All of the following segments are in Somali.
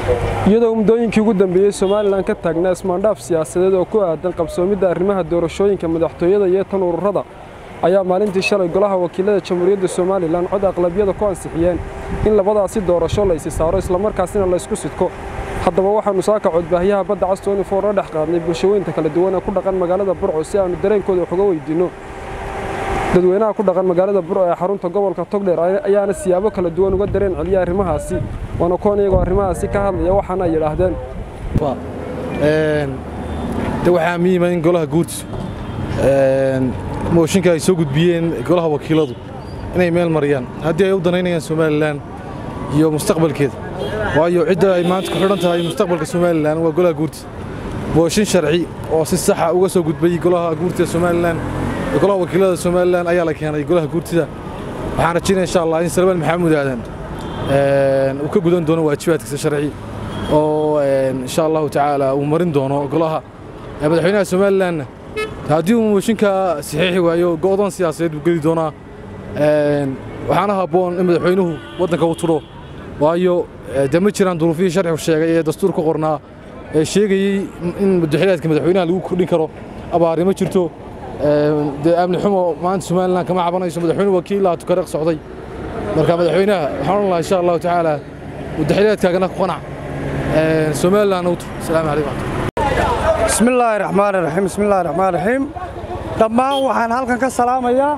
iyadoo muddooyinkii ugu dambeeyey somalilan ka taagnaa ismaandhaaf siyaasadeed oo ku aadan qabsoomidda arrimaha doorashooyinka madaxtooyada iyo tan ururada ayaa maalintii shalay golaha wakiilada jamhuuriyadda somalilan cod aqlabiyada ku ansixiyeen in labadaasi doorasho la isi saaro islamarkaasina laysku sidko haddaba waxaannu saaka codbaahyaha badda castooni foorla dhex qaadnay bulshaweynta kala duwan ee ku dhaqan magaalada burco si aannu dareenkooda wax uga weydiinno dadweynaha ku dhaqan magaalada burco ee xarunta gobolka togdheer ayaana siyaabo kala duwan uga dareen celiya arrimahaasi waana kuwan iyagoo arrimahaasi ka hadlaya waxaana ay yidhaahdeen de waxaa muhiima in golaha guurtisu mooshinka ay soo gudbiyeen golaha wakiiladu inay meel mariyaan haddii ay u danaynayaan somalilan iyo mustaqbalkeeda waayo cidda ay maanta ku xidhan tahay mustaqbalka somalilan waa golaha guurtida mooshin sharci oo si saxa uga soo gudbay golaha guurtida somalilan golaha wakiilada somalilan ayaa la keenay golaha guurtida waxaan rajaynaya insha allah in salmaan maxamuud aadan uu ka gudan doono waajibaadkiisa sharci oo insha allahu tacaala uu marin doono golaha madaxweynaha somalilanna haddii uu mooshinka saxiixi waayo go'doon siyaasadeed buu geli doonaa waxaana habboon in madaxweynuhu waddanka u tudho waayo de ma jiraan duruufihii sharcigu sheegay ee dastuur ku qornaa ee sheegayey in madaxweynaadka madaxweynaha lagu kordhin karo abaari ma jirto dee amni xumo maanta somalilan kama cabanayso madaxweyne wakiilaha tukareeq socday marka madaxweynaha waxaan odhan lahaa insha allahu tacaala madaxweynaadkaagana ku qanac somalilan u tur asalaamu calaykum bismillaahi raxmaan raxiim bismillahi raxmaan raxiim dhammaan waxaan halkan ka salaamayaa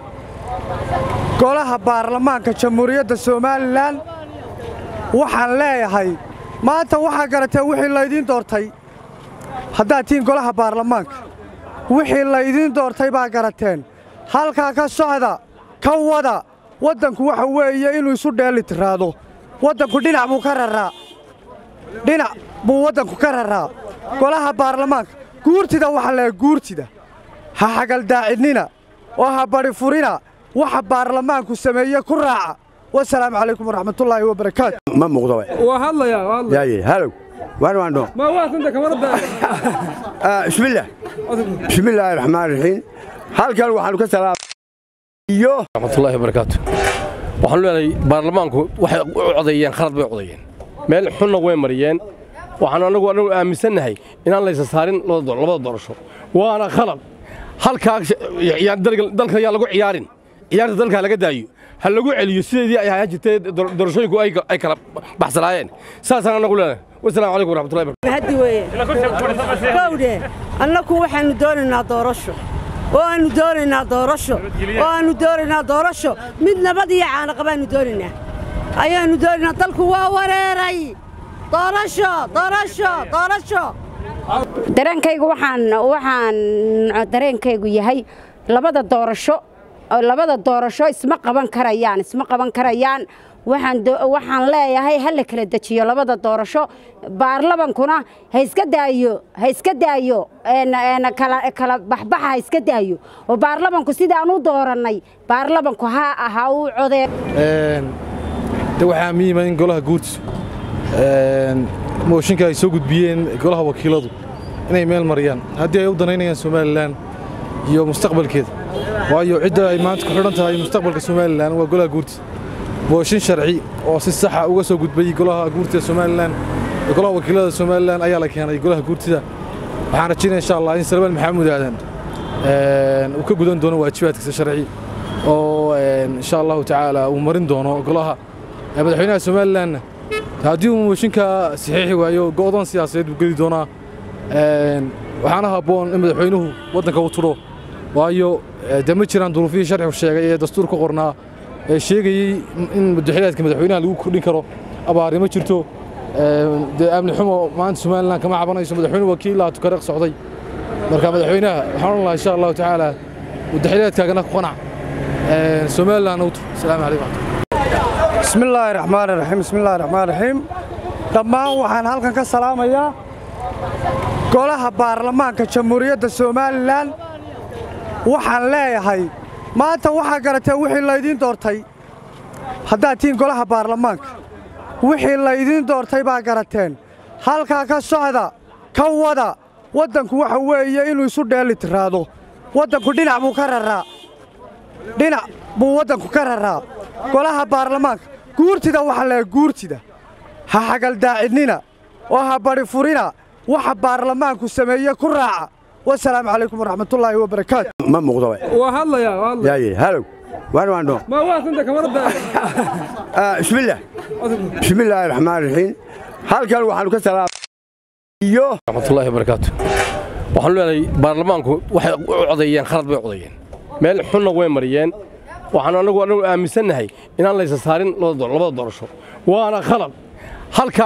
golaha baarlamaanka jamhuuriyadda somalilan waxaan leeyahay maanta waxaa garateen wixii laydiin doortay haddaad tihiin golaha baarlamaanka wixii laydiin doortay baa garateen halkaa ka socda ka wada waddanku waxa weeye inuu isu dheeli tiraado waddanku dhinac buu ka raraa dhinac buu waddanku ka raraa golaha baarlamaanka guurtida waxaa leeyahay guurtida ha xagaldaacidnina oo ha badhi furina waxa baarlamaanku sameeye ku raaca wasalaamu calaykum waraxmatullaahi wabarakaatu ma muuqdo waa hadlayaa waa hadlaya yaye halow waan waandho ma waasanta kamarada bismillah bismillaahi raxmaan raxiim halkan waxaanu ka salaam iyo raxmatullaahi wabarakaatu waxaanu leenahay baarlamaanku waxay u codeeyeen khalad bay codeeyeen meel xunna way mariyeen waxaan anagu anagu aaminsannahay inaan laysa saarin labada doorasho waana khalad halkaa dalka ayaa lagu ciyaarin ciyaarta dalka laga daayo ha lagu celiyo sideedii ay ahaan jirtay doorashooyinku ay kala baxsanaayeen saasaan anagu leenahay wasalaamu calaykum waraxmatullahi barakatu haddi weeye gowdhe annaku waxaannu doonaynaa doorasho oo aannu doonaynaa doorasho oo aannu doonaynaa doorasho mid nabad iyo caanaqa baannu doonaynaa ayaannu doonaynaa dalku waa wareeray doorasho doorasho doorasho dareenkaygu waxaan waxaan dareenkaygu yahay labada doorasho labada doorasho isma qaban karayaan isma qaban karayaan waxaan waxaan leeyahay ha la kala dejiyo labada doorasho baarlamankuna ha iska daayo ha iska daayo kala kala baxbaxa ha iska daayo oo baarlamanku sidaan u doorannay baarlamanku ha ha u codee de waxaa muhiima in golaha guurtisu mooshinka ay soo gudbiyeen golaha wakiiladu inay meel mariyaan haddii ay u danaynayaan somalilan iyo mustaqbalkeeda waayo cidda ay maanta ku xidhan tahay mustaqbalka somalilan waa golaha guurtida mooshin sharci oo si saxa uga soo gudbay golaha guurtida somalilan golaha wakiilada somalilan ayaa la keenay golaha guurtida waxaan rajaynaya insha allah in salmaan maxamuud aadan uu ka gudan doono waajibaadkiisa sharci oo insha allahu tacaala uu marin doono golaha madaxweynaha somalilanna haddii uu mooshinka saxiixi waayo go'doon siyaasadeed buu geli doonaa waxaana habboon in madaxweynuhu waddanka u tudho waayo de ma jiraan duruufihii sharcigu sheegay ee dastuur ku qornaa ee sheegayey in madaxweynaadka madaxweynaha lagu kordhin karo abaari ma jirto dee amni xumo maanta somalilan kama cabanayso madaxweyne wakiilaha tukareeq socday marka madaxweynaha waxaan odhan lahaa insha allahu tacaala madaxweynaadkaagana ku qanac somalilan u tur asalaamu calaykum bismillaahi raxmaan raxiim bismillahi raxmaan raxiim dhammaan waxaan halkan ka salaamayaa golaha baarlamaanka jamhuuriyadda somalilan waxaan leeyahay maanta waxaa garateen wixii laydiin doortay haddaad tihiin golaha baarlamaanka wixii laydiin doortay baa garateen halkaa ka socda ka wada waddanku waxa weeye inuu isu dheeli tiraado waddanku dhinac buu ka raraa dhinac buu waddanku ka raraa golaha baarlamaanka guurtida waxaa leeyahay guurtida ha xagaldaacidnina oo ha bari furina waxa baarlamaanku sameeye ku raaca wasalaamu calaykum waraxmatullaahi wabarakaatu ma muuqdo waa hadlayaa waa hadlaya yaaye halow waan waan dho ma waa santa kamarada bismillah bismillaahi raxmaan raxiim halkan waxaanu ka salaam iyo raxmatullaahi wabarakaatu waxaan leenahay baarlamaanku waxay u codeeyeen khalad bay codeeyeen meel xunna way mariyeen waxaan anagu anagu aaminsannahay inaan laysa saarin labada doorasho waana khalad halkaa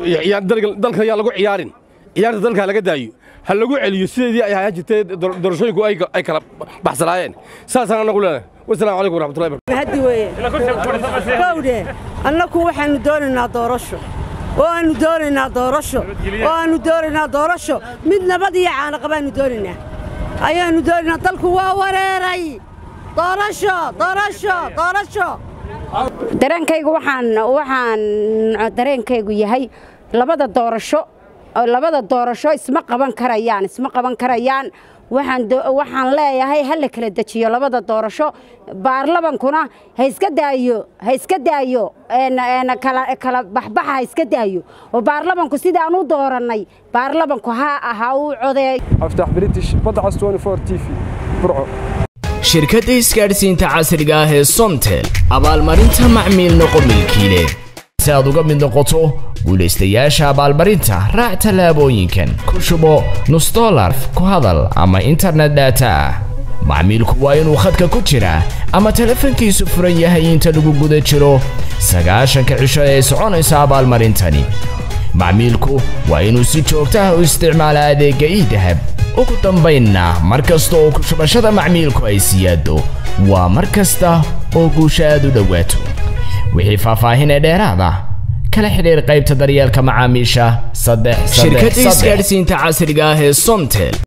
dalka ayaa lagu ciyaarin ciyaarta dalka laga daayo ha lagu celiyo sideedii ay ahaan jirtay doorashooyinku ay kala baxsanaayeen saasaan anagu leenahay wasalaamu calaykum waraxmatullahi barakatu mahadi weeye kowdhe annaku waxaannu doonaynaa doorasho oo aannu doonaynaa doorasho oo aannu doonaynaa doorasho mid nabad iyo caanaqa baannu doonaynaa ayaannu doonaynaa dalku waa wareeray doorasho doorasho doorasho dareenkaygu waxaan waxaan dareenkaygu yahay labada doorasho labada doorasho isma qaban karayaan isma qaban karayaan waxaan waxaan leeyahay ha la kala dejiyo labada doorasho baarlamankuna ha iska daayo ha iska daayo kala kala baxbaxa ha iska daayo oo baarlamanku sidaan u doorannay baarlamanku ha ha uu codeey aftax british badcas 24 t v burco shirkadda isgaadhsiinta casriga ah ee somtel abaalmarinta macmiil noqo milkiile si aad uga mid noqoto guulaystayaasha abaalmarinta raac tallaabooyinkan ku shubo nus dolar ku hadal ama internet data ah macmiilku waa inuu khadka ku jiraa ama telefoonkiisu furan yahay inta lagu guda jiro sagaashanka cisho ee soconaysa abaalmarintani macmiilku waa inuu si joogto ah u isticmaala adeegga iidahab ugu dambaynna mar kasta oo ku shubashada macmiilku ay siyaado waa mar kasta oo guusha aad u dhowaato wixii faahfaahin ee dheeraada kala xidhiir qaybta daryeelka macaamiisha saddex shirkadda isgaadhsiinta casriga ah ee somtel